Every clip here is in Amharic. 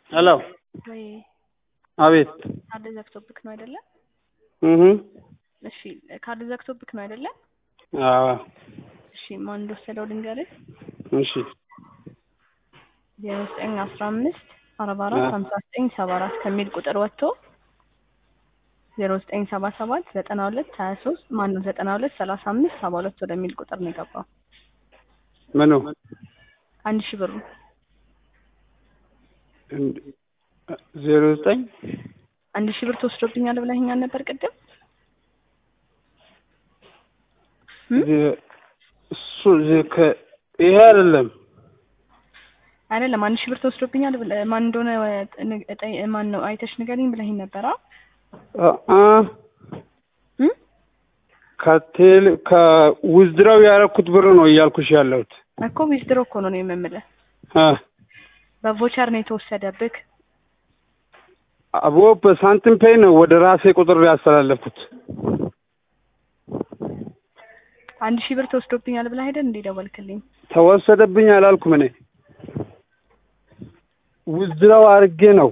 ሄሎ ወይ አቤት ካርድ ዘግቶብክ ነው አይደለ? እህ እሺ ካርድ ዘግቶብክ ነው አይደለ? አዎ እሺ ማን እንደወሰደው ልንገርህ። እሺ ዜሮ ዘጠኝ አስራ አምስት አርባ አራት ሀምሳ ዘጠኝ ሰባ አራት ከሚል ቁጥር ወጥቶ ዜሮ ዘጠኝ ሰባ ሰባት ዘጠና ሁለት ሀያ ሶስት ማነው ዘጠና ሁለት ሰላሳ አምስት ሰባ ሁለት ወደሚል ቁጥር ነው የገባው። ምኑ አንድ ሺህ ብሩ ዜሮ ዘጠኝ አንድ ሺህ ብር ተወስዶብኛል ብለኸኛል ነበር ቅድም። እም? እሱ ከ- ይሄ አይደለም አይደለም አንድ ሺህ ብር ተወስዶብኛል ብለህ ማን እንደሆነ ን- ጠይ- ማን ነው አይተሽ ንገሪኝ ብለኸኝ ነበር። አ አ እም? ከቴል ከውዝድራው ያደረኩት ብር ነው እያልኩሽ ያለሁት እኮ ዊዝድሮ እኮ ነው ነው የምምልህ። አ በቮቸር ነው የተወሰደብክ። አቦ በሳንቲም ፔይ ነው ወደ ራሴ ቁጥር ያስተላለፍኩት አንድ ሺህ ብር ተወስዶብኛል ብለህ አይደል እንዴ ደወልክልኝ? ተወሰደብኝ አላልኩም እኔ ውዝድራው አድርጌ ነው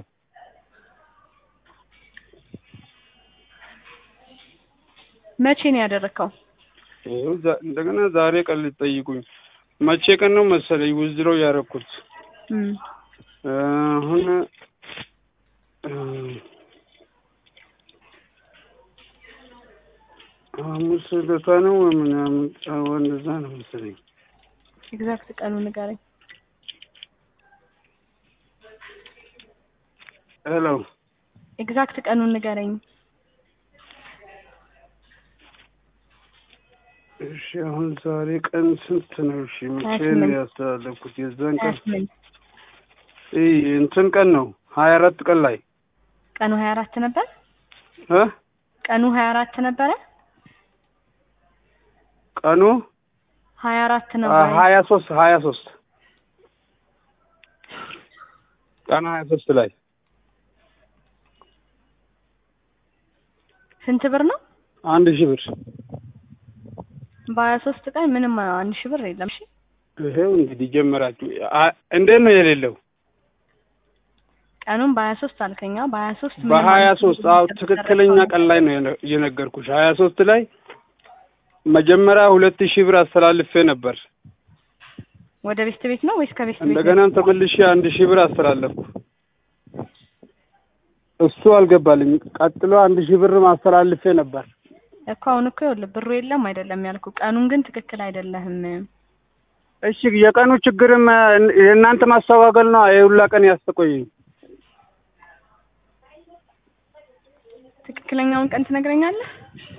መቼ ነው ያደረግከው? ይኸው ዛ- እንደገና ዛሬ ቀን ልጠይቁኝ መቼ ቀን ነው መሰለኝ ውዝድራው ያደረኩት እም። አሁን እ፣ ሐሙስ ዕለታ ነው ምናምን ጫዋ እንደዛ ነው መሰለኝ ኤግዛክት ቀኑ ንገረኝ። ሄሎ ኤግዛክት ቀኑን ንገረኝ። እሺ አሁን ዛሬ ቀን ስንት ነው? እሺ መቼ ሀያ ነው ስምንት ያስተላለፍኩት? የዛን ሀያ ቀን ስምንት ይህ እንትን ቀን ነው ሀያ አራት ቀን ላይ ቀኑ ሀያ አራት ነበር። እ ቀኑ ሀያ አራት ነበረ። ቀኑ ሀያ አራት ነው አ- ወይ? ሀያ ሶስት ሀያ ሶስት ቀን ሀያ ሶስት ላይ ስንት ብር ነው? አንድ ሺህ ብር በሀያ ሶስት ቀን ምንም አንድ ሺህ ብር የለም። እሺ ይሄው እንግዲህ ጀመራችሁ። አ- እንዴት ነው የሌለው? ቀኑን በሀያ ሶስት አልከኛ። በሀያ ሶስት ምንም በሀያ አንድ ሺህ ሶስት ብር አዎ የተደረገው ትክክለኛ ነገር ቀን ላይ ነው የነ- የነገርኩሽ። ሀያ ሶስት ላይ መጀመሪያ ሁለት ሺህ ብር አስተላልፌ ነበር። ወደ ቤት ቤት ነው ወይስ ከቤት ቤት? እንደገናም ተመልሼ አንድ ሺህ ብር አስተላለፍኩ። እሱ አልገባልኝ። ቀጥሎ አንድ ሺህ ብር ማስተላልፌ ነበር። እኮ አሁን እኮ ይኸውልህ ብሩ የለም አይደለም ያልኩ። ቀኑን ግን ትክክል አይደለህም። እሺ የቀኑ ችግርም እ- የእናንተ ማስተጓገል ነው። የሁላ ቀን ያስተቆየኝ። ትክክለኛውን ቀን ትነግረኛለህ?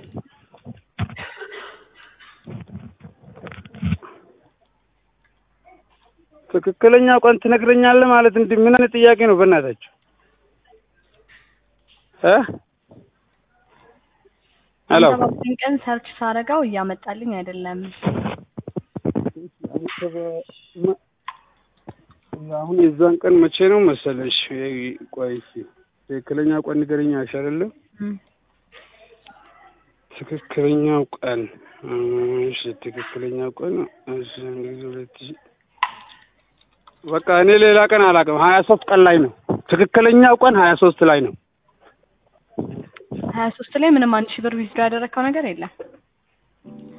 ትክክለኛው ቀን ትነግረኛለህ ማለት እንዲህ ምን አይነት ጥያቄ ነው? በእናታችሁ እ ሄሎ አንተ ባልከኝ ቀን ሰርች ሳረጋው እያመጣልኝ አይደለም። አሁን የዛን ቀን መቼ ነው መሰለሽ? ቆይ እስኪ ትክክለኛው ቀን ንገረኝ አይሻልም? እም። ትክክለኛው ቀን እሺ፣ ትክክለኛው ቀን እሺ፣ እንግዲህ ሁለት ሺህ በቃ እኔ ሌላ ቀን አላውቅም። ሀያ ሶስት ቀን ላይ ነው ትክክለኛው ቀን ሀያ ሶስት ላይ ነው። ሀያ ሶስት ላይ ምንም አንድ ሺህ ብር ዊዝድሮ ያደረግከው ነገር የለም።